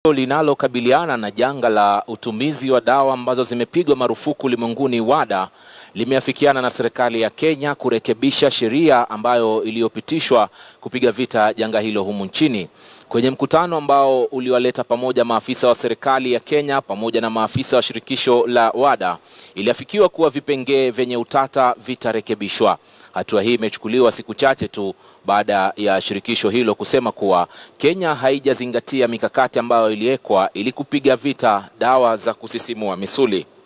linalokabiliana na janga la utumizi wa dawa ambazo zimepigwa marufuku ulimwenguni WADA limeafikiana na serikali ya Kenya kurekebisha sheria ambayo iliyopitishwa kupiga vita janga hilo humu nchini. Kwenye mkutano ambao uliwaleta pamoja maafisa wa serikali ya Kenya pamoja na maafisa wa shirikisho la WADA, iliafikiwa kuwa vipengee vyenye utata vitarekebishwa. Hatua hii imechukuliwa siku chache tu baada ya shirikisho hilo kusema kuwa Kenya haijazingatia mikakati ambayo iliwekwa ili kupiga vita dawa za kusisimua misuli.